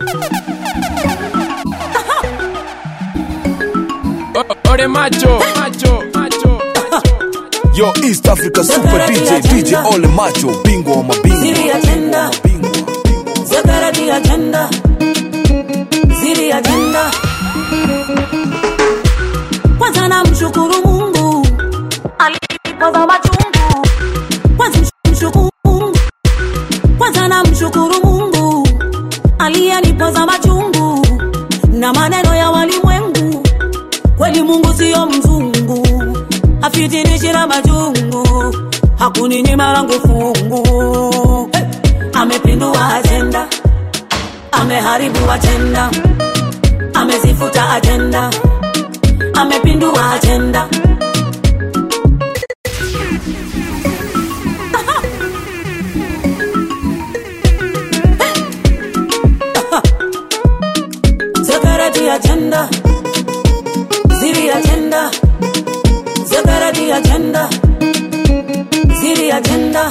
Ore macho, macho, macho, macho. Yo, East Africa Super DJ, DJ Ole Macho, bingwa wa mabingwa. Siri agenda. Bingwa wa mabingwa. Zakarati agenda. Siri agenda. Kwanza namshukuru Mungu alipoza machungu. Kwanza mshukuru Mungu. Kwanza namshukuru Mungu aliyenipoza machungu na maneno ya walimwengu. Kweli Mungu siyo mzungu, afitinishira majungu, hakuninyima langu fungu. Hey! Amepindua ajenda, ameharibu ajenda, amezifuta ajenda, amepindua ajenda. Security agenda, ziri agenda, security agenda, ziri agenda.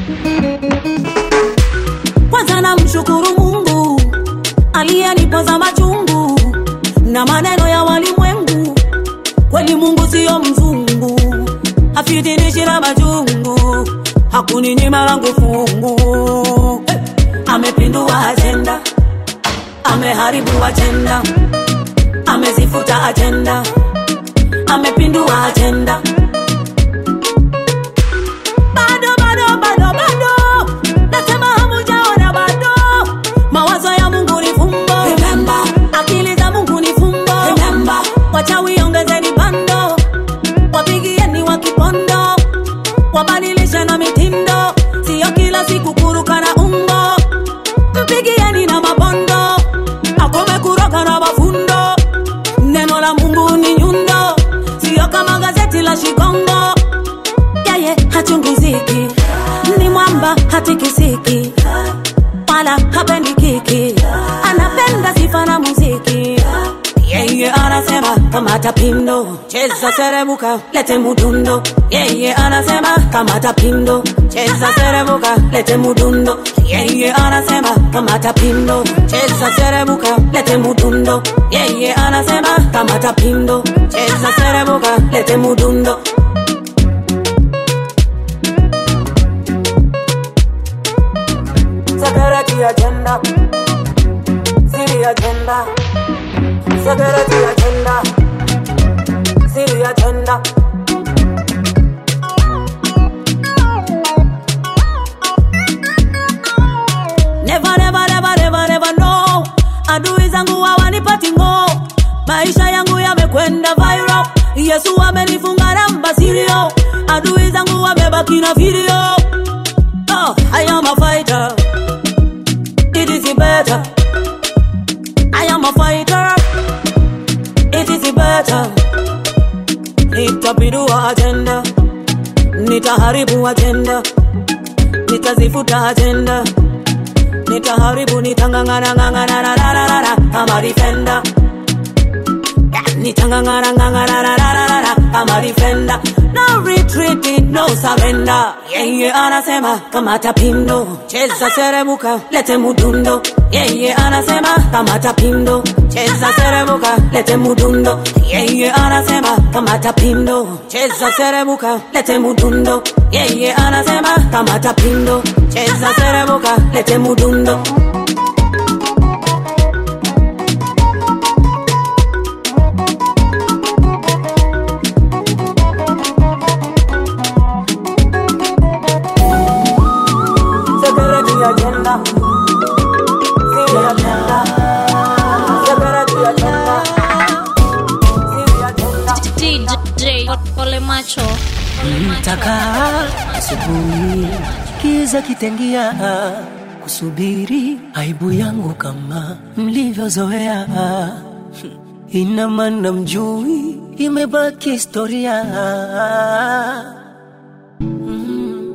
Kwanza namshukuru Mungu aliyenipoza machungu na maneno ya walimwengu. Kweli Mungu siyo mzungu, afitinishira majungu, hakuninyima langu fungu. Hey! Amepindua ajenda, ameharibu ajenda, amezifuta ajenda, amepindua ajenda. Bado bado bado bado, nasema hamujaona bado. Mawazo ya Mungu ni fumbo, remember. Akili za Mungu ni fumbo, remember. Wachawi ongezeni bando, wapigieni wa kipondo, wabadilishe na mitindo, sio kila siku kuruka na umbo. Mpigieni na mabondo, akome kuroka na mafundo. Neno la Mungu ni nyundo, sio kama gazeti la Shikongo yeye hachungiziki, ni mwamba hatikisiki, wala hapendi kiki, anapenda sifa na muziki. Yeye anasema kamata pindo, cheza serebuka, lete mudundo. Yeye anasema kamata pindo, cheza serebuka, lete mudundo. Yeye anasema kamata pindo, cheza serebuka, lete mudundo. Yeye anasema kamata pindo, cheza serebuka, lete mudundo. Security agenda. City agenda. Security agenda. City agenda. Never, never, never, never, never no. Adui zangu hawanipati ngo, maisha yangu yamekwenda viral. Yesu amenifunga namba sirio, adui zangu wamebaki na video. Oh, I am a fighter. It is better. I am a fighter. It is better. Nitapindua agenda, nitaharibu agenda, nitazifuta agenda, nitaharibu, nitangangana ngangana na na na na na kama defender. Nitangangana ngangana na na na na na kama defender. No retreat, no surrender. Yeye anasema kamata pindo, cheza serebuka, lete mudundo. Yeye anasema kamata pindo, cheza serebuka, lete mudundo. Yeye anasema kamata pindo, cheza serebuka, lete mudundo. Yeye anasema kamata pindo, cheza serebuka, lete mudundo. Security agenda. City agenda. Security agenda. City agenda. DJ Ole Macho. Mtakaa asubuhi, kiza kitengia, kusubiri aibu yangu kama mlivyozoea. Ina maana mjui, imebaki historia. Mm.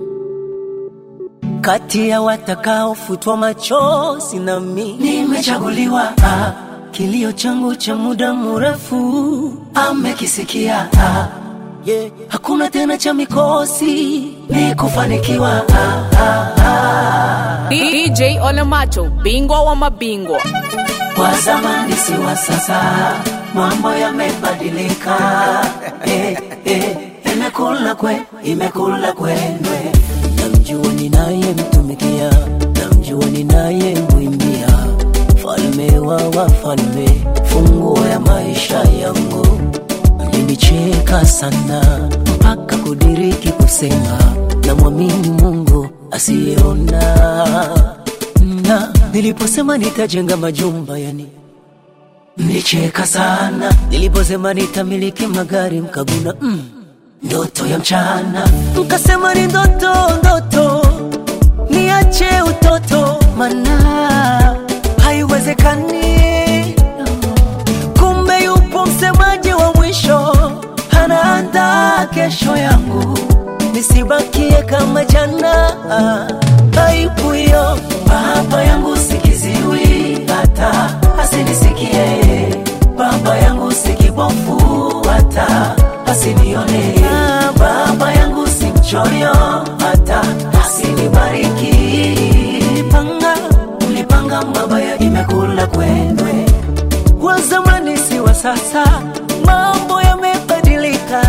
Kati ya watakaofutwa machozi nami nimechaguliwa. Ah, Kilio changu cha muda mrefu amekisikia. Ah, yeah. hakuna tena cha mikosi ni kufanikiwa ah, ah, ah. DJ Ole Macho, bingwa wa mabingwa. wa zamani si wa sasa, mambo yamebadilika. eh, eh, imekula kwe, imekula kwendwe. Namjua ninayemtumikia, namjua ninayemwimbia, falme wa wafalme, funguo ya maisha yangu. Mlinicheka sana mpaka kudiriki kusema, namwamini Mungu asiyeona na niliposema nitajenga majumba yani mlicheka sana niliposema nitamiliki magari mkaguna mm, ndoto ya mchana mkasema ni ndoto ndoto niache utoto mana haiwezekani kumbe yupo msemaji wa mwisho anaandaa kesho yangu nisibakie kama jana aibu hiyo baba yangu sikiziwi hata asinisikie baba yangu sikibofu hata asinione baba yangu si mchoyo hata asinibariki mlipanga mlipanga mabaya imekula kwendwe wa zamani si wa sasa mambo yamebadilika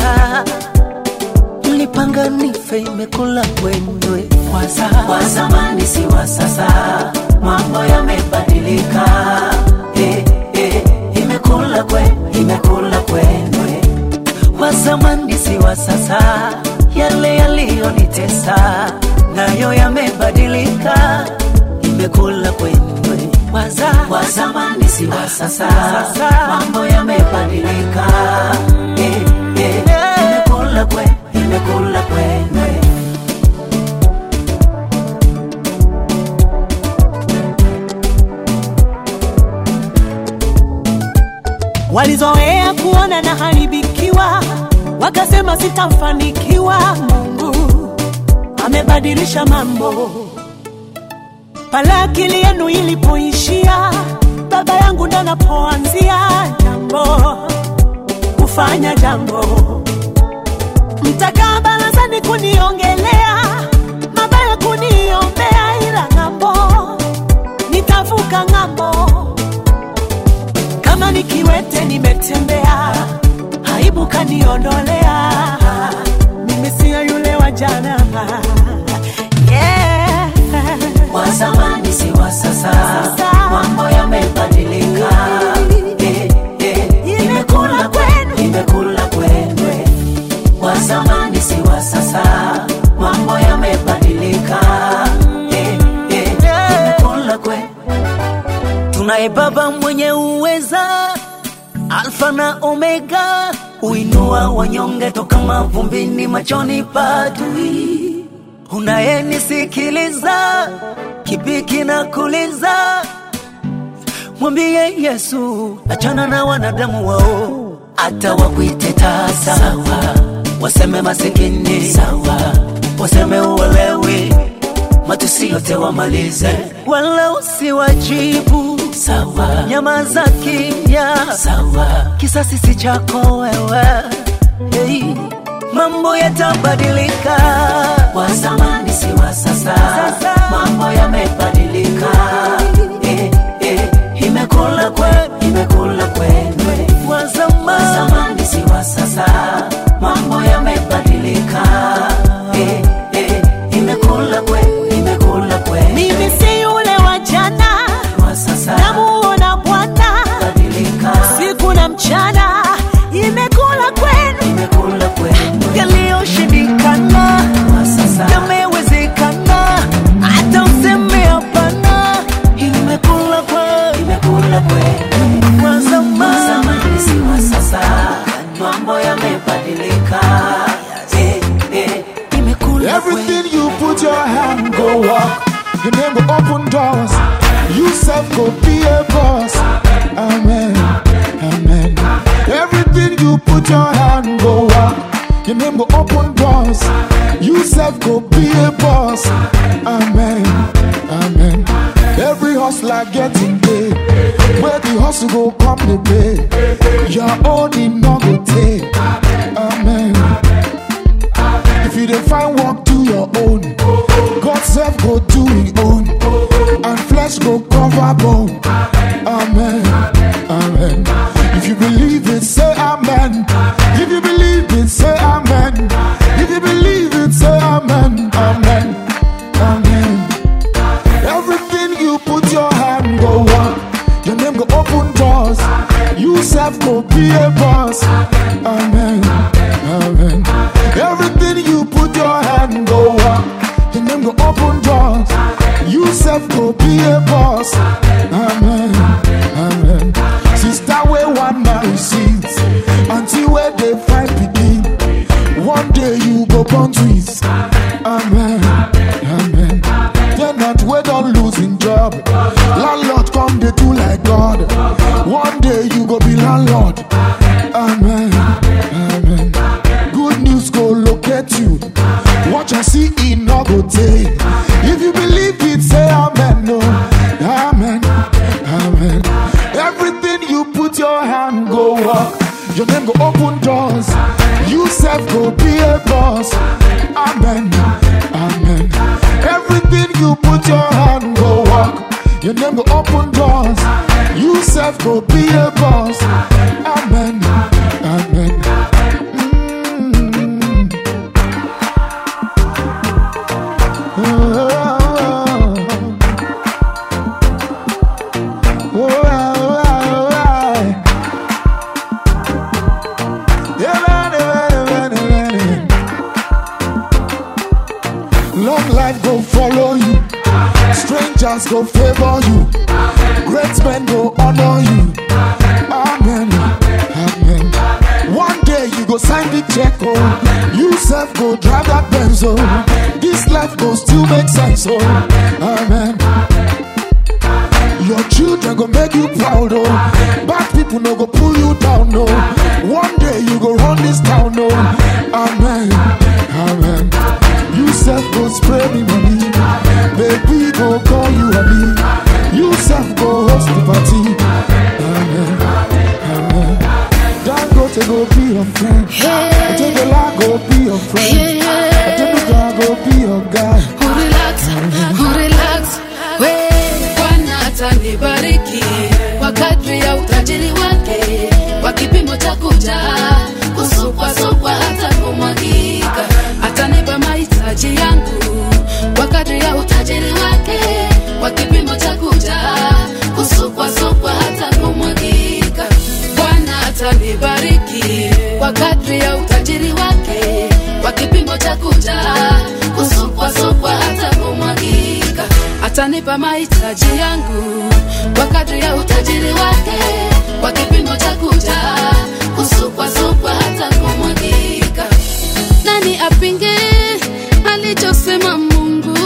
mlipanga nife imekula kwendwe waza wa zamani si wa sasa mambo yamebadilika eh, eh, imekula kwe imekula kwendwe wa zamani si wa sasa yale yaliyonitesa nayo yamebadilika imekula kwendwe waza wa zamani si wa sasa mambo yamebadilika eh, eh, imekula kwe imekula kwendwe walizoea kuona na haribikiwa, wakasema sitafanikiwa. Mungu amebadilisha mambo. Pale akili yenu ilipoishia, baba yangu ndo anapoanzia jambo, kufanya jambo. Mtakaa barazani kuniongelea mabaya, kuniombea, ila ng'ambo nitavuka ng'ambo kama nikiwete nimetembea, aibu kaniondolea, mimi siyo yule wa jana. Yeah. wa zamani si wa sasa, Sasa. mambo yamebadilika. Eh, eh, imekula kwe, imekula kwendwe. Wa zamani si wa sasa, mambo yamebadilika. Eh, eh, imekula kwe. Tunaye Baba mwenye uweza, Alfa na Omega, uinua wanyonge toka mavumbini, machoni padui unayenisikiliza kipi kinakuliza mwambie yesu achana na wanadamu wao hata wakuite tasa sawa waseme masikini sawa waseme uwelewi matusi yote wamalize wala usiwajibu sawa nyama za kimya sawa kisasi si chako wewe hey. mambo yatabadilika wa zamani si wa sasa mambo yamebadilika eh, eh, imekula kwe imekula kwendwe wa zamani si wa sasa mambo yamebadilika eh, eh, imekula kwe imekula kwe Mimi si yule wa jana, wa sasa namuona Bwana badilika siku na mchana, imekula kwenu imekula kwendwe yaliyoshindikana wa sasa yamewezekana, hata useme hapana, imekula kwenu imekula kwendwe wa zamani. zamani si wa sasa, mambo yamebadilika. Eh, eh, imekula kwe- Everything you put your hand go walk. Your name go open doors. You self go be a boss. Amen. Amen. Everything you put your hand go walk. Your name go open doors. You self go be a boss. Amen. Amen. Every hustler getting paid. Where the hustle go come the pay. Your own in no go take. Amen. you dey find work do your own god sef go do him own and flesh go cover bone amen amen if you believe it say amen if you believe it say amen if you believe it say amen amen amen everything you put your hand go work your name go open doors you sef go be a boss amen amen everything you put your hand go work your name go open doors you sef go be a boss amen amen sister wey wan marry seeds aunty wey dey find pikin one day you go born twins amen amen tenant wey don lose him job landlord come dey do like god one day you go be landlord amen amen good news go locate you watch and see e no go tey if you believe it say amen no amen amen everything you put your hand go work your name go open doors you sef go be a boss amen amen everything you put your hand go work your name go open doors you sef go be a boss amen amen. Mm. Oh, oh, oh, oh, oh. Long life go follow you, strangers go favor you, great men go honor you. Amen, amen. One day you go sign the check, oh, you self go drive that Benz, oh. This life go still make sense, oh. Amen. Your children go make you proud, oh. Bad people no go pull you down, no. One day you go run this town, no. Amen, amen. You self go spray me money, baby go call you a me. You self go host the party. Amen, amen. Dangote go be your friend. Otedola go be your friend. Otedola go be your guy. Urelax, urelax, we Bwana atanibariki kwa kadri ya utajiri wake, kwa kipimo cha kuja kusukwasukwa hata kumwagika. Atanipa mahitaji yangu kwa kadri ya utajiri wake, kwa kipimo cha kuja kusukwasukwa hata kumwagika. Bwana atanibariki kwa kadri ya utajiri wake, kwa kipimo cha kuja kusukwasukwa hata kumwagika. Atanipa mahitaji yangu kwa kadri ya utajiri wake, kwa kipimo cha kuja kusukwasukwa hata kumwagika. Nani apinge alichosema Mungu?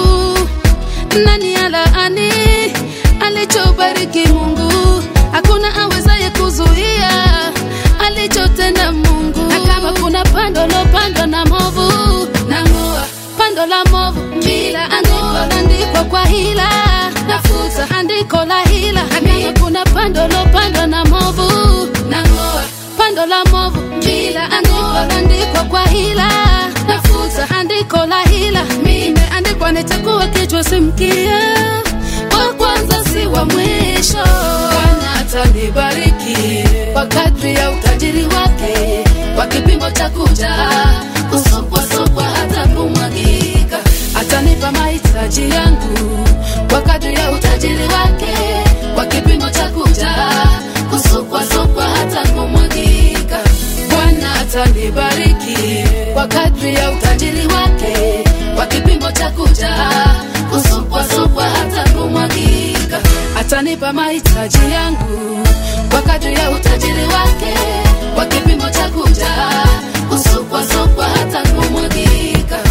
Nani alaani alichobariki Mungu? Hakuna awezaye kuzuia alichotenda Mungu. Na kama kuna pando lopandwa na movu, nang'oa pando la movu, kila andiko andikwa kwa hila, nafuta andiko la hila. Na kama kuna pando lopandwa na movu, nang'oa pando la movu, kila andiko andikwa kwa hila, nafuta andiko la hila. Imeandikwa nitakuwa kichwa si mkia, wa kwanza si wa mwisho. Bwana atanibariki kwa kadri ya utajiri wake, kwa kipimo cha kuja kusukwasukwa hata kumwagika. Atanipa mahitaji yangu kwa kadri ya utajiri wake, kwa kipimo cha kuja kusukwasukwa hata kumwagika. Bwana atanibariki kwa kadri ya utajiri wake, kwa kipimo cha kuja kusukwasukwa hata kumwagika. Atanipa mahitaji yangu kwa kadri ya utajiri wake, kwa kipimo cha kuja kusukwasukwa hata kumwagika.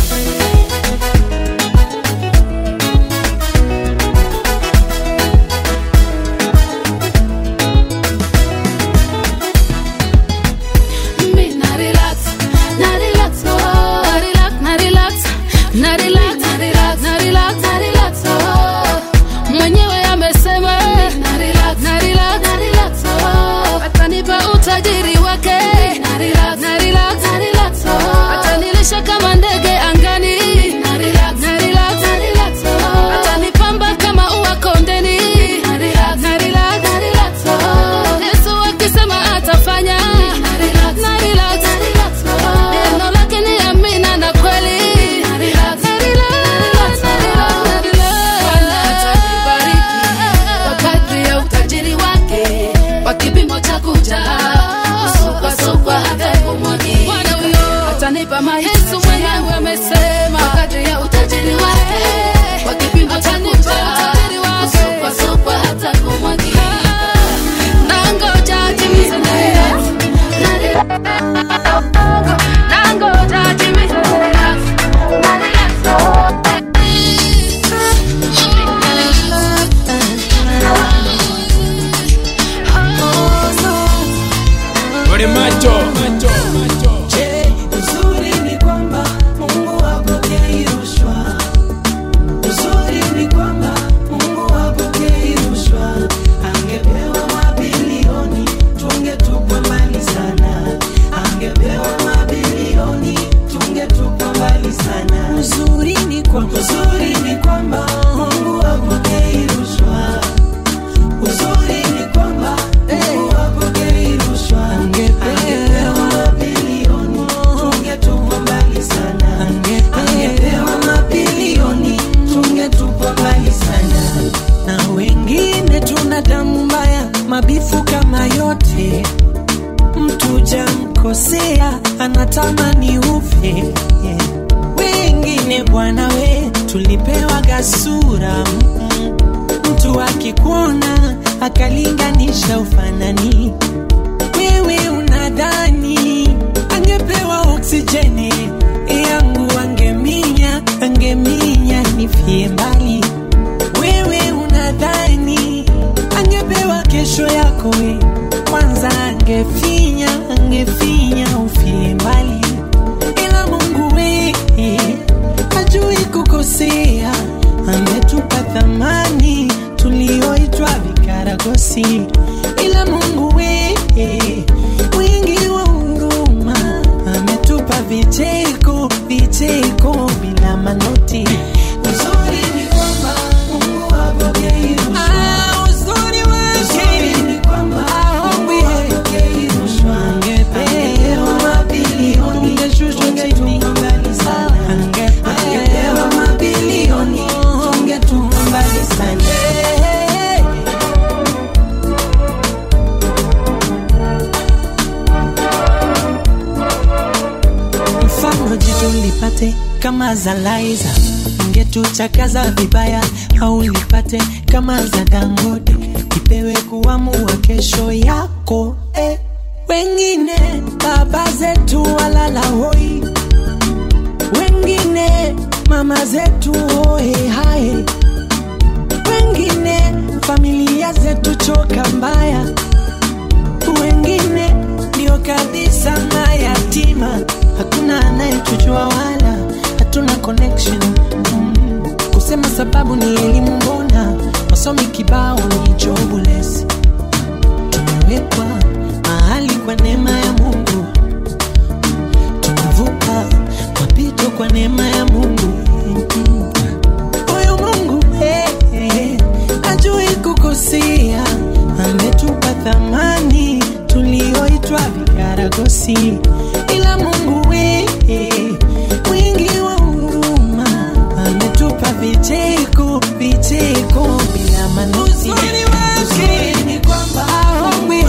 Mi na relax, na relax, oh. Na relax, na relax, na relax, na relax, na relax, na relax, oh. Mwenyewe amesema na relax, na relax, na relax, oh. Atanipa utajiri wake na relax, na relax, na relax, oh. Atanilisha kama ndege macho, macho, macho. Je, uzuri ni kwamba Mungu hapokei rushwa. Uzuri ni kwamba Mungu hapokei rushwa. Angepewa mabilioni, tungetupwa mbali sana. Angepewa mabilioni, tungetupwa mbali sana. Uzuri ni kwamba, uzuri ni kwamba Mungu hapokei rushwa. Uzuri ni kwamba Mungu hapokei rushwa. Angepewa mabilioni, tungetupwa mbali sana. Angepewa mabilioni, tungetupwa mbali sana. Na wengine tuna damu mbaya, mabifu kama yote mtu jamkosea anatamani ufe yeah. wengine bwana we tulipewa gasura mm, mtu akikuona akalinganisha ufanani wewe unadhani angepewa oksijeni yangu angeminya angeminya nifie mbali wewe unadhani angepewa kesho yako we kwanza angefinya angefinya ufie mbali ila mungu we hajui kukosea ametupa thamani tulioitwa vikaragosi ila mungu we wingi wa huruma ametupa vicheko vicheko bila manoti uzuri ni kwamba mungu hapokei rushwa. Ah, uzuri wake ni kwamba mungu hapokei rushwa. Angepewa mabilioni, tungeshushwa chini. Angepewa mabilioni, tungetupwa mbali sana. mfano jitu lipate kama za Laiza, ungetuchakaza vibaya au lipate kama za Dangote, ipewe kuamua kesho yako eh. Wengine baba zetu walala hoi, wengine mama zetu hoe hae, wengine familia zetu choka mbaya wengine ndio kabisa mayatima, hakuna anayetujua wala hatuna connection mm. Kusema sababu ni elimu, mbona wasomi kibao ni jobless. Tumewekwa mahali kwa neema ya Mungu, tumevuka mapito kwa neema ya Mungu mm. Huyu Mungu eh, eh, ajui kukosea, ametupa thamani tulioitwa vikaragosi, ila Mungu we mwingi wa huruma ametupa vicheko vicheko bila manoti. Uzuri wake ni kwamba aongwe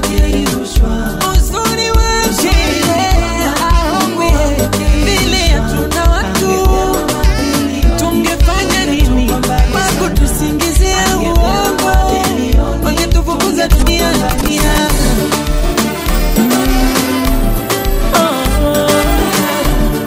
uzuri wake aongwe vile hatuna watu tungefanya nini Mungu tusingizia uongo wangetufukuza dunia dunia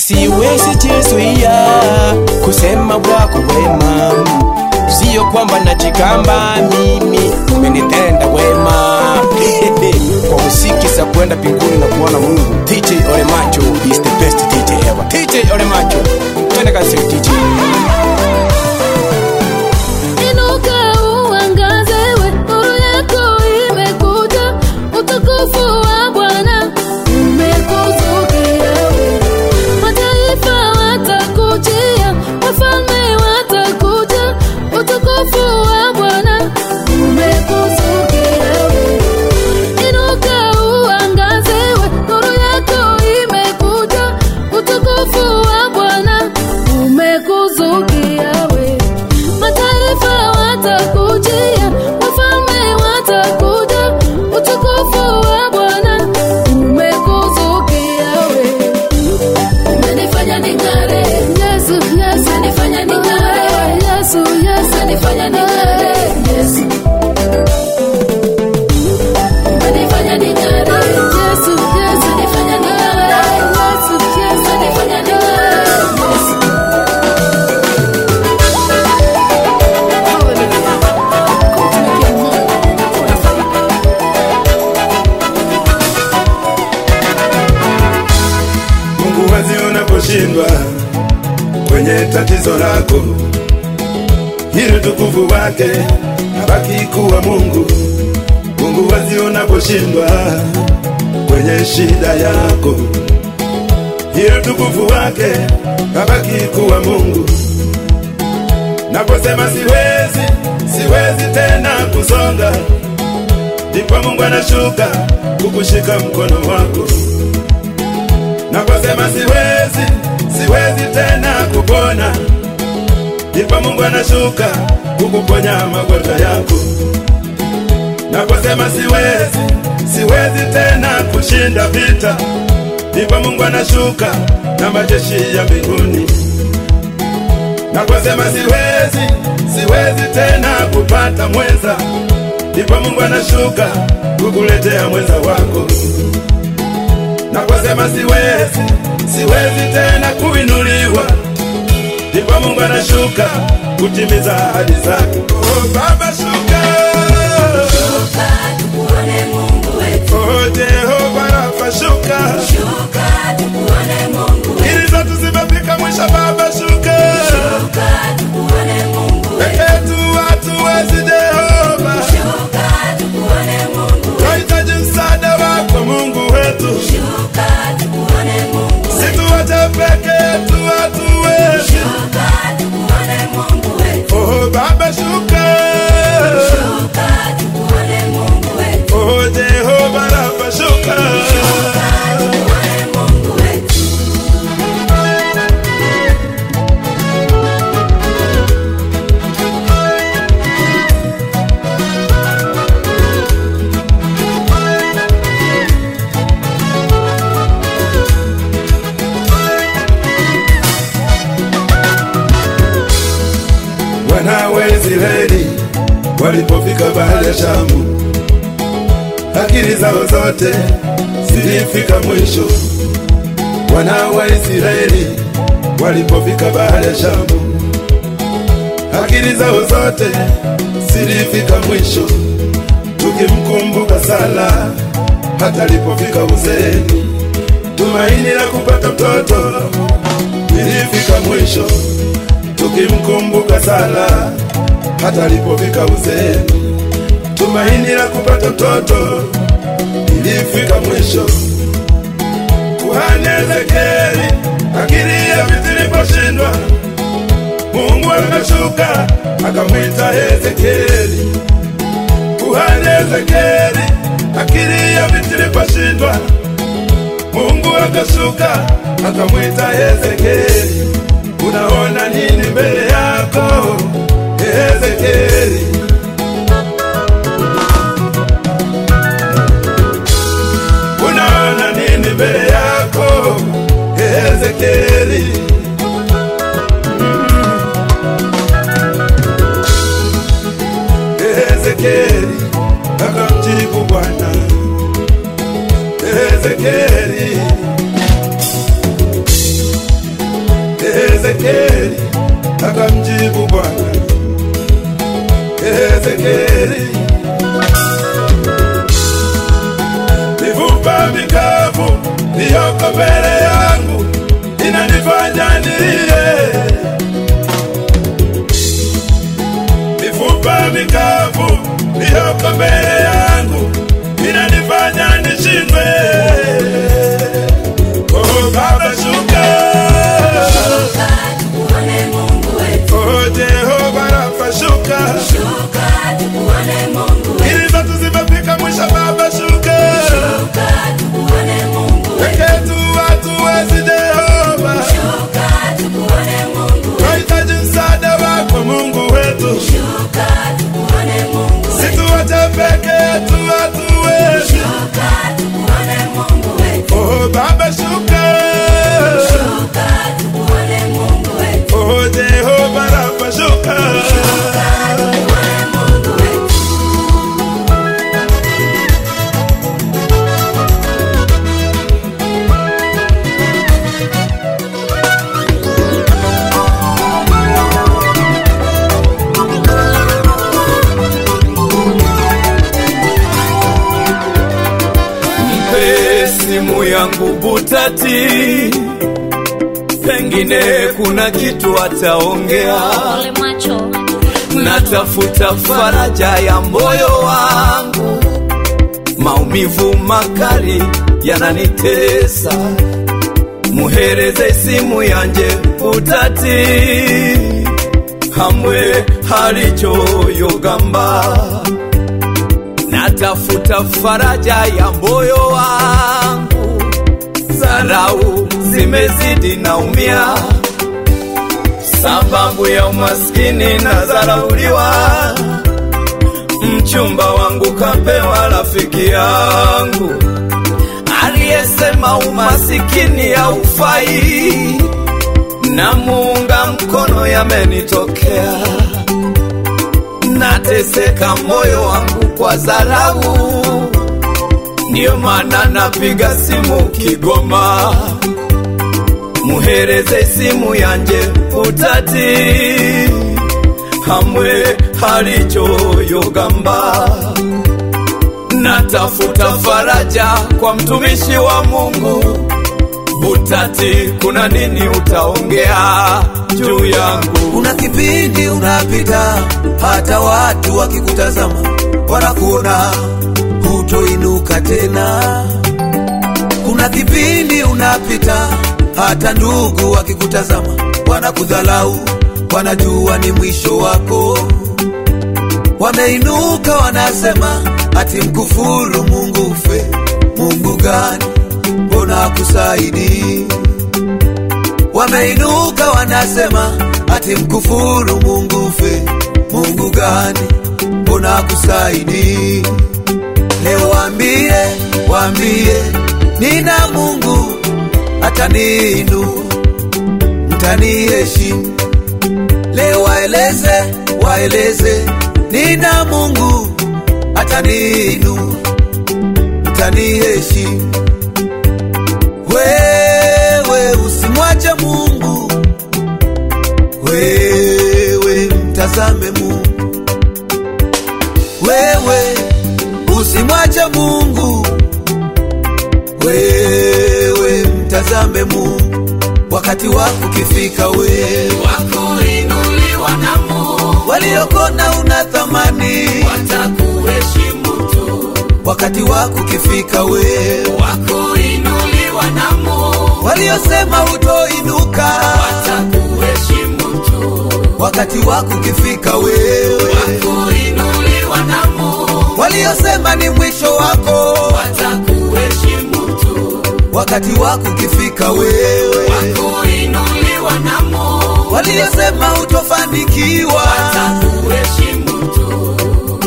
siwezi jizuia kusema wako wema, sio kwamba najigamba mimi umenitenda wema kwa muziki za kwenda mbinguni na kuona Mungu. DJ Oremacho is the best DJ ever. DJ Oremacho, twende kazi DJ. Inuka uangaze, we, nuru yako imekuja, utukufu wa Bwana umekuzukia we. Mataifa watakujia, wafalme watakuja, utukufu wa Bwana umekuzukia we. Inuka uangaze, we, nuru yako imekuja, utukufu wa Bwana umekuzukia we. Mataifa watakujia, wafalme watakuja, utukufu wa Bwana umekuzukia we. Umenifanya ning'are, Yesu, Yesu, umenifanya ning'are, Yesu, Yesu, umenifanya ning'are, Yesu. Umenifanya ning'are, Yesu, Yesu, umenifanya ning'are, Yesu, Yesu, umenifanya ning'are, Yesu. Mungu wazi unaposhindwa kwenye tatizo lako, ili utukufu wake abaki kuwa Mungu. Mungu wazi unaposhindwa kwenye shida yako, ili utukufu wake abaki kuwa Mungu. Naposema siwezi, siwezi tena kusonga, ndipo Mungu anashuka kukushika mkono wako naposema siwezi, siwezi tena kupona, ndipo Mungu anashuka kukuponya magonjwa yako. Naposema siwezi, siwezi tena kushinda vita, ndipo Mungu anashuka na majeshi ya mbinguni. Naposema siwezi, siwezi tena kupata mwenza, ndipo Mungu anashuka kukuletea mwenza wako naposema siwezi, siwezi tena kuinuliwa, ndipo Mungu anashuka kutimiza ahadi zake. Oh, Baba shuka, shuka tukuone Mungu wetu. Oh, Jehova Rafa shuka, shuka tukuone Mungu wetu. Ili zetu zimefika mwisho, Baba shuka, shuka tukuone Mungu wetu. Peke yetu hatuwezi, Jehova, shuka tukuone Mungu wetu. Tunahitaji msaada wako Mungu wetu, shuka tukuone Mungu wetu. Situache peke yetu hatuwezi, shuka tukuone Mungu wetu. Oh Baba shuka, shuka tukuone Mungu wetu. Oh Jehova Rafa shuka, shuka tukuone Mungu wetu. wana wa Israeli walipofika bahari ya Shamu, akili zao zote zilifika mwisho. Wana wa Israeli walipofika bahari ya Shamu, akili zao zote zilifika mwisho. Tukimkumbuka Sala hata alipofika uzeeni, tumaini la kupata mtoto lilifika mwisho tukimkumbuka Sala hata alipofika uzeeni, tumaini la kupata mtoto ilifika mwisho. Kuhani Ezekieli akili ya vitu iliposhindwa, Mungu akashuka akamwita Ezekieli. Kuhani Ezekieli akili ya vitu iliposhindwa, Mungu akashuka akamwita Ezekieli. Unaona nini mbele yako Ezekieli? Unaona nini mbele yako Ezekieli? Ezekieli akamjibu Bwana Ezekieli Ezekieli akamjibu Bwana, Ezekieli, mifupa mikavu iliyoko mbele yangu inanifanya nilie, mifupa mikavu iliyoko mbele yangu inanifanya nishindwe. Oh Baba, shuka Oh Jehova Rafa, shuka ili zetu zimefika mwisho. Baba, shuka peke yetu hatuwezi. Jehova, tunahitaji msaada wako Mungu wetu, situache peke yetu hatuwezi. Oh Baba, shuka Oh Jehova Rafa, shuka Mpe simu yangu Butati, pengine kuna kitu ataongea. Ole macho. Natafuta faraja ya moyo wangu, maumivu makali yananitesa. Muhereze simu yanje Butati, hamwe halichoyogamba natafuta faraja ya moyo wangu, zarau zimezidi, naumia sababu ya umaskini na zarauliwa. Mchumba wangu kapewa rafiki yangu aliyesema umasikini haufai, na muunga mkono yamenitokea nateseka moyo wangu kwa dharau, ndiyo maana napiga simu Kigoma, muhereze simu yanje Butati, hamwe halichoyogamba. Natafuta faraja kwa mtumishi wa Mungu Butati, kuna nini utaongea juu yangu? Kuna kipindi unapita, hata watu wakikutazama wanakuona hutoinuka tena. Kuna kipindi unapita, hata ndugu wakikutazama wanakudhalau, wanajua ni mwisho wako. Wameinuka wanasema ati mkufuru Mungu ufe. Mungu gani? Mbona akusaidii? Wameinuka wanasema ati mkufuru Mungu ufe. Mungu gani? Mbona akusaidii? Leo waambie, waambie nina Mungu ataniinua, mtaniheshimu. Leo waeleze, waeleze nina Mungu ataniinua, mtaniheshimu. Wewe usimwache Mungu, wewe mtazame Mungu, wewe usimwache Mungu, wewe mtazame Mungu. Wakati wako ukifika, wewe Wakuinuliwa na Mungu waliokona una thamani. watakuheshimu tu, Wakati wako ukifika, wewe wakuinuliwa na Mungu waliosema utoinuka. watakuheshimu tu, Wakati wako ukifika, wewe wakuinuliwa na Mungu waliosema ni mwisho wako. watakuheshimu tu, Wakati wako ukifika, wewe wakuinuliwa na Mungu waliosema utofanikiwa. watakuheshimu tu.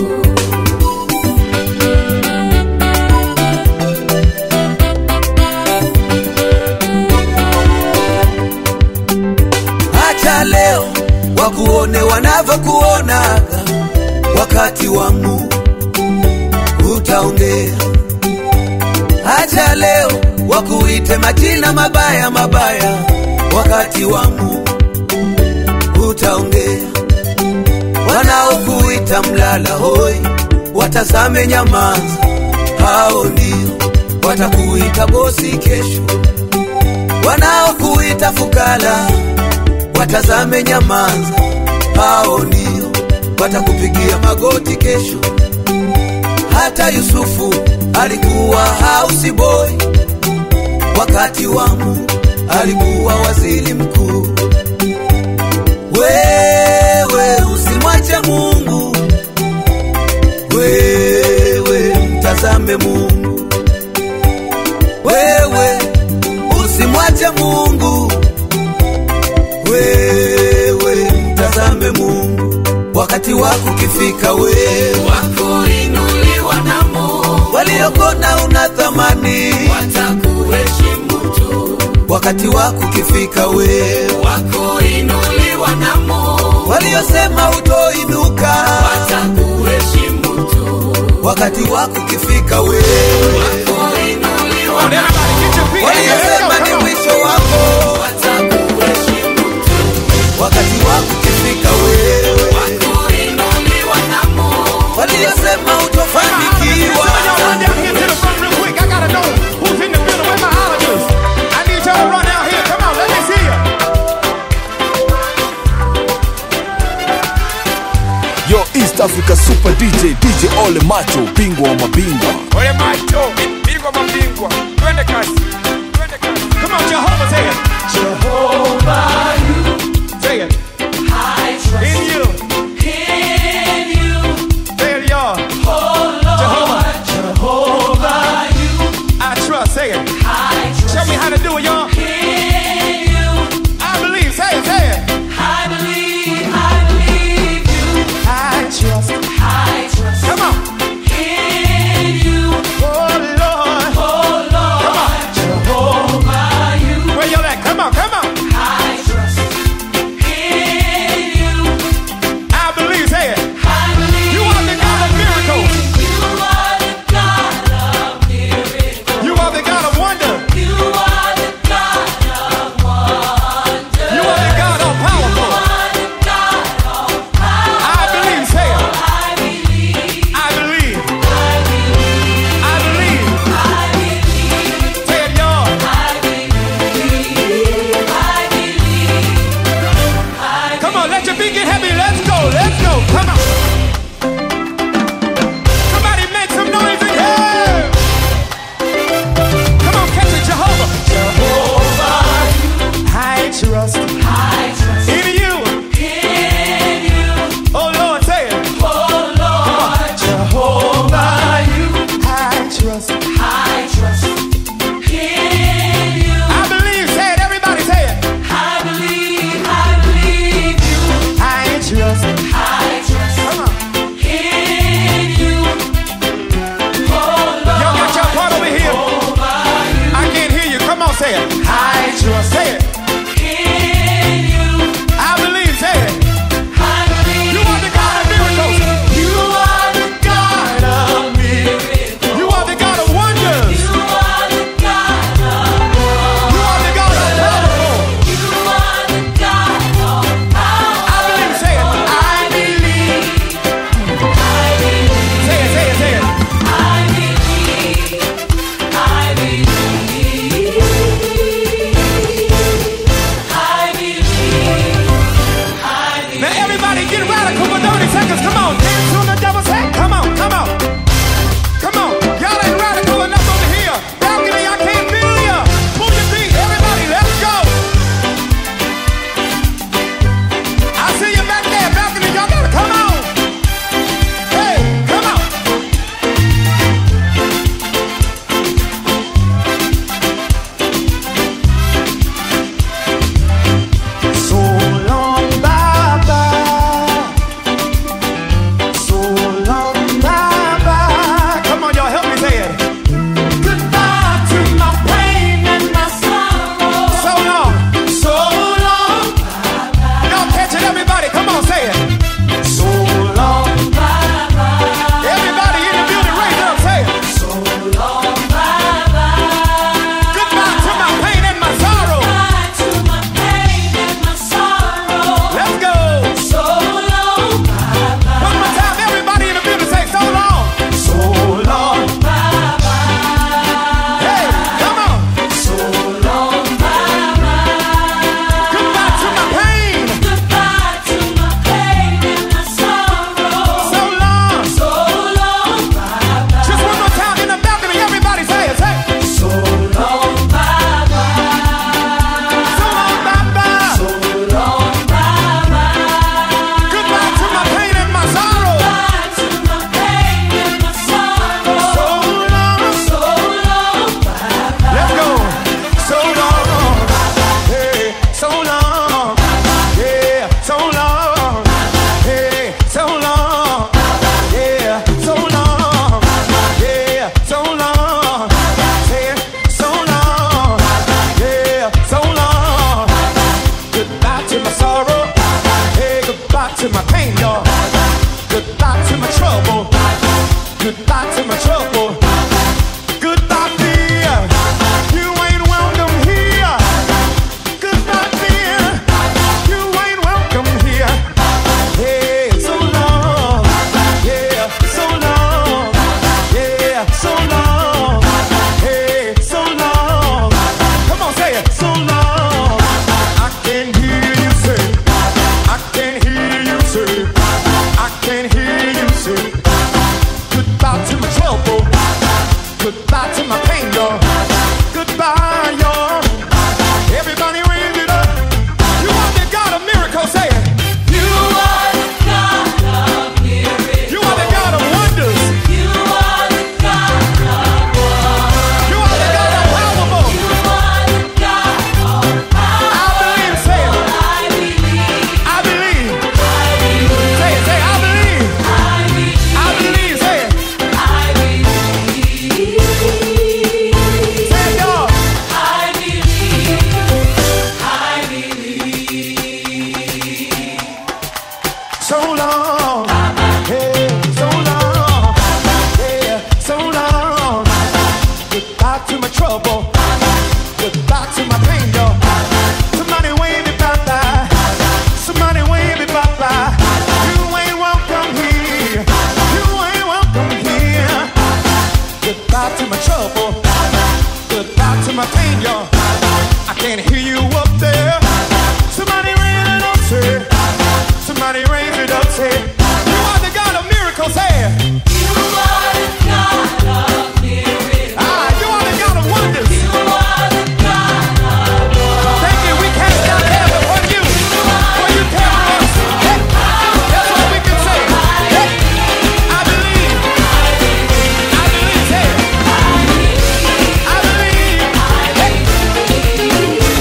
Acha leo wakuone wanavyokuonaga, wakati wa Mungu utaongea. Acha leo wakuite majina mabaya mabaya, wakati wa Mungu utaongea wanaokuita mlala hoi watazame nyamaza hao ndio watakuita bosi kesho wanaokuita fukala watazame nyamaza hao ndio watakupigia magoti kesho hata yusufu alikuwa house boy wakati wa Mungu alikuwa waziri mkuu wewe usimwache mungu wewe mtazame mungu wewe usimwache mungu wewe mtazame mungu wakati wako ukifika wewe wakuinuliwa na Mungu waliokona una thamani watakuheshimu tu, wakati wako ukifika wewe wakuinuliwa na Mungu waliosema utoinuka watakuheshimu tu, wakati wako ukifika wewe wakuinuliwa na waliosema ni mwisho wako watakuheshimu tu, wakati wako ukifika wewe wakuinuliwa na Mungu waliosema utofanikiwa Yo, East Africa Super DJ, DJ Ole Macho, bingwa wa mabingwa. Ole macho, bingwa mabingwa, twende kasi, twende kasi. Come on, Jehovah, say it. Jehovah, you. Say it. I trust In you. in you, Say it, y'all. oh Lord, Jehovah. Jehovah, you. I trust, say it. I trust Show me how to do it, y'all. in you. I believe, say it, say it. I believe, I believe you. I trust. I trust Come on. in you, Oh, Lord. oh Lord, Jehovah, you. Where y'all at? Come on, come on. I trust in you. I believe, say it. I believe. You are the God of miracles. You are the God of miracles. You are the God of wonder. You are the God of wonder. You are the God of You powerful. are the God of power. I believe, say it. I believe. I believe. I believe. I believe. I believe. Say it, y'all. I believe. I believe. I Come on, let your feet get heavy. Let's go. Let's go. Come on. Somebody make some noise in here. Come on, catch it, Jehovah. Jehovah. I trust I trust in you. in you, Oh, Lord, say it. oh Lord. Jehovah, you. I trust. I trust in you. I believe. Say it. Everybody say it. I believe, I believe you. I trust. I trust Come on. in you. Oh Y'all got your part over here. Lord, I can't hear you. Come on, say it. I trust. Say it. in you. I believe. Say it. I believe. You are the God of miracles. You are the God of miracles. You are the God of wonders. You are the God of You are the God of powerful. You are the God of power. I believe. Say it. I believe. I believe. Say it. Say it. Say it. I believe. I believe. my trouble. Goodbye to my pain, yo. Somebody wave me bye-bye. Somebody wave me bye-bye. You ain't welcome here. You ain't welcome here. Goodbye to my trouble. Goodbye to my pain, yo. I can't hear you up there. Somebody raise it up, say. Somebody raise it up, say. You are the God of miracles, say. You are the God of miracles. Ah, you are the God of wonders. You are the God of wonders. Thank you. We cast down heaven on you. For you carry us. Hey, that's all we can say. Hey, I believe. I believe. Say it. I believe. Hey.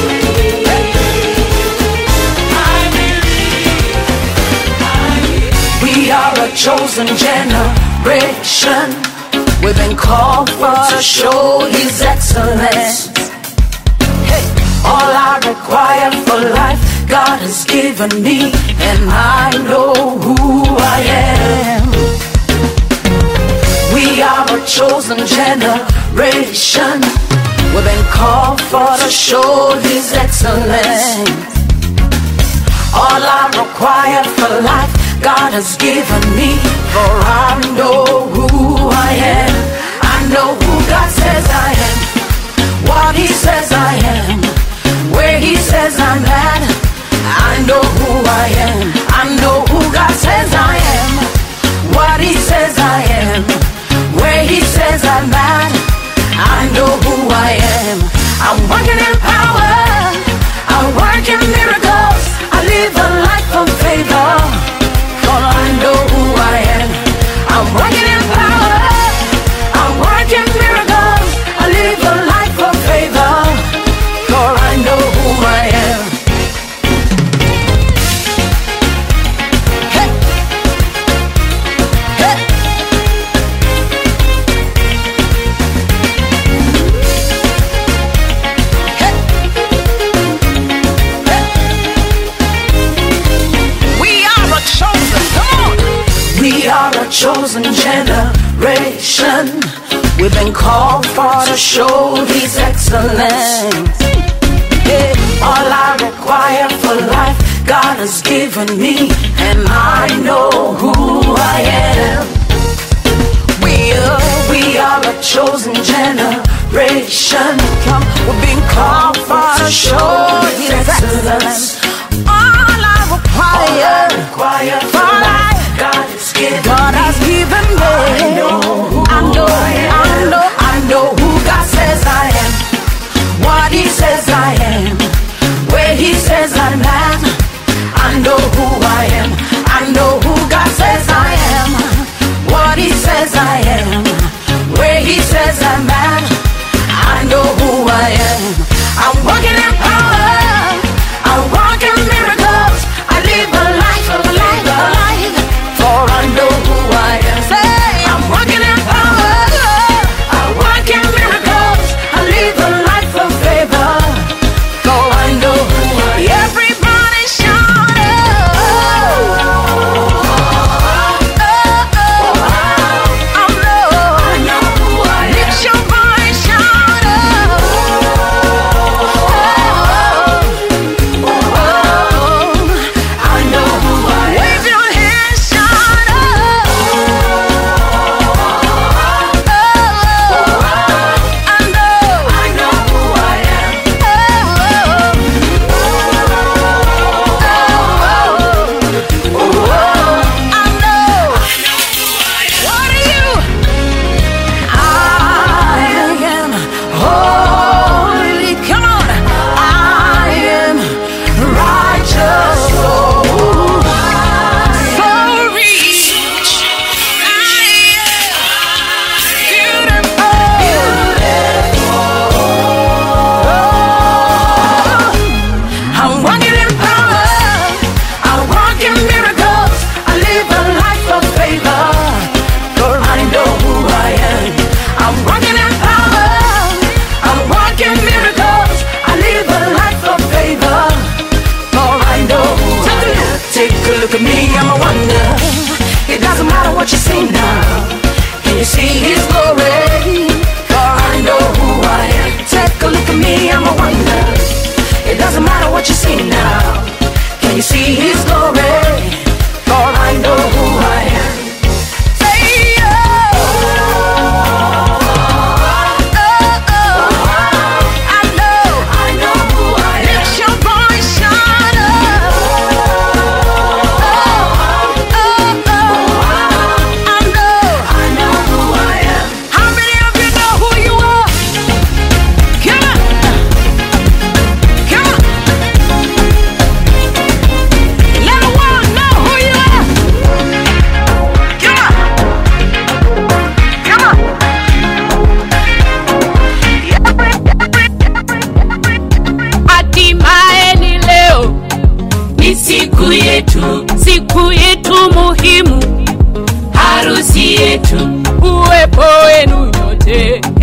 We are a chosen generation. We've been called for to show His excellence. Hey, all I require for life, God has given me, and I know who I am. We are a chosen generation. We've been called for to show His excellence. All I require for life, God has given me. For I know who I am. I know who God says I am. What He says I am. Where He says I'm at. I know who I am. I know who God says I am. What He says I am. Where He says I'm at. I know who I am. I'm working in power. I work in miracles. I live a life of favor. For I know who I am. I'm working in power. I work in miracles. I live a life of favor. For I know who I am. Hey. Hey. We are a chosen, come on. We are a chosen generation. We've been called for to show His excellence. Yeah, all I require for life, God has given me, and I know who I am. We are, we are a chosen generation. Come, we've been called for to show His excellence. All I require, for life, God has given God has given me. I know, who I know, I know, I know who God says I am. What He says I am. Where He says I'm at. I know who I am. I know who God says I am. What He says I am. Where He says I'm at. I know who I am. I'm walking in power. I walk in miracles. I live a life of a life of a life. For I know who I am. Say, I'm walking in power. I walk in miracles. I live a life of favor. For I know who I am. Everybody shout Lift your voice, shout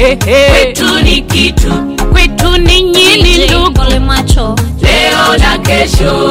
kwetu ni kitu kwetu ni nyini ndugu Ole macho leo na kesho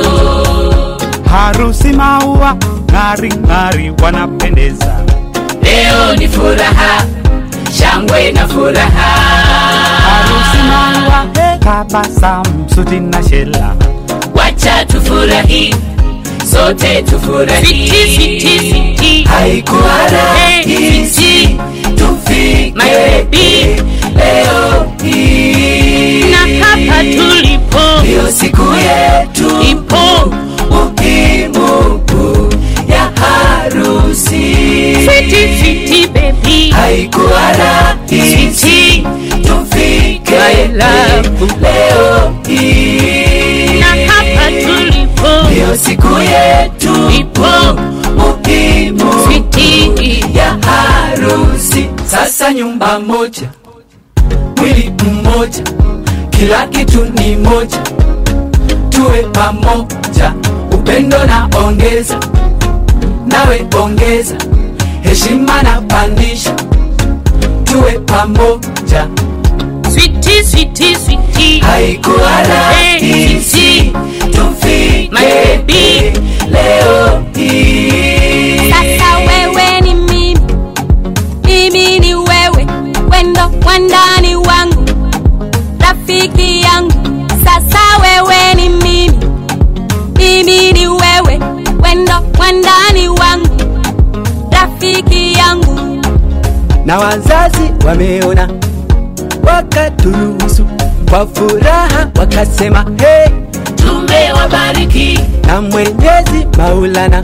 harusi maua ng'ari ng'ari wanapendeza leo ni furaha shangwe na furaha harusi maua tabasamu suti na shela wacha tufurahi sote tufurahi Siti, siti, siti. haikuwa rahisi tufike My baby. leo hii na hapa tulipo ndiyo siku yetu ipo muhimu ya harusi fiti fiti baby haikuwa rahisi Siti. tufike My love. leo hii na hapa tulipo ndiyo siku yetu ipo muhimu fiti ya harusi sasa nyumba moja mwili mmoja kila kitu ni moja tuwe pamoja upendo na ongeza nawe ongeza heshima na pandisha tuwe pamoja switi switi switi haikuwa rahisi tufike My baby. leo hii Sasa wewe ni mimi, mimi ni wewe, wendo wandani wangu, rafiki yangu. Sasa wewe ni mimi, mimi ni wewe, wendo wandani wangu, rafiki yangu. na wazazi wameona wakaturuhusu kwa furaha wakasema hey, tumewabariki na mwenyezi maulana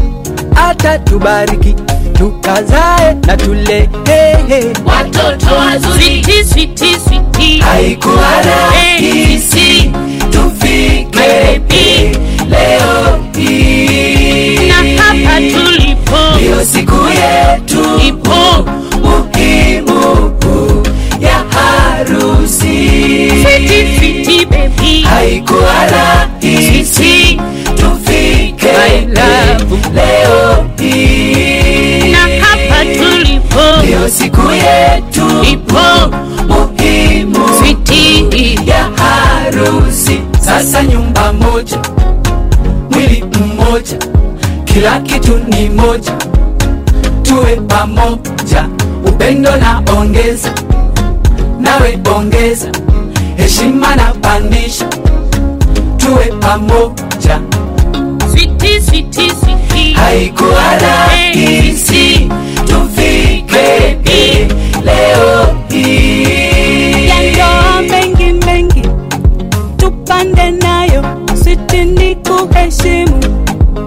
atatubariki tukazae na tule hey, hey. watoto wazuri switi switi switi haikuwa rahisi tufike leo hii na hapa tulipo ndiyo siku yetu ipo muhimu ya harusi fiti fiti baby haikuwa rahisi tufike My love. leo hii na hapa tulipo ndiyo siku yetu ipo muhimu fiti ya harusi sasa nyumba moja mwili mmoja kila kitu ni moja tuwe pamoja upendo na ongeza nawe ongeza heshima na pandisha tuwe pamoja switi switi switi haikuwa rahisi tufike leo hii ya ndoa mengi mengi tupande nayo siti ni kuheshimu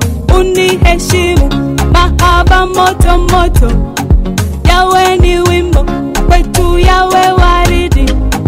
uniheshimu mahaba moto moto yawe ni wimbo kwetu yawe waridi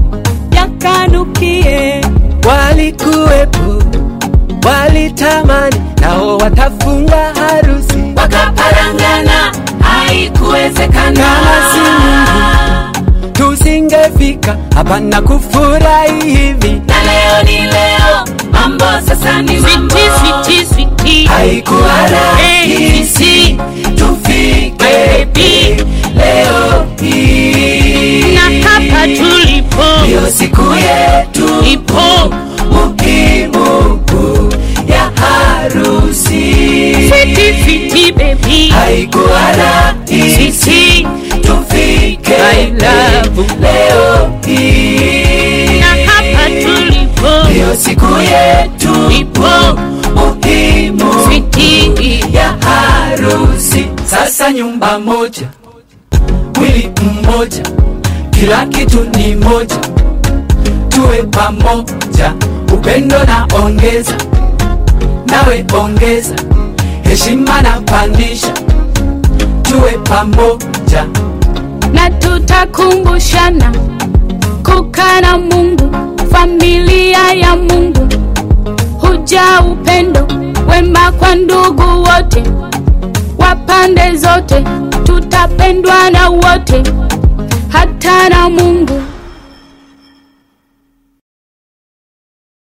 yakanukie walikuwepo walitamani nao watafunga harusi wakaparangana haikuwezekana Kama si Mungu, tusingefika hapa na kufurahi hivi na leo ni leo mambo sasa ni mambo switi switi switi haikuwa rahisi tufike leo hii na hapa tulipo ndiyo siku yetu ipo muhimu ya harusi fiti fiti baby haikuwa rahisi Siti. tufike My love. leo hii na hapa tulipo ndiyo siku yetu ipo muhimu fiti ya harusi sasa nyumba moja mwili mmoja kila kitu ni moja tuwe pamoja upendo na ongeza nawe ongeza heshima na pandisha tuwe pamoja na tutakumbushana kukaa na Mungu, familia ya Mungu, huja upendo wema kwa ndugu wote wa pande zote, tutapendwa na wote, hata na Mungu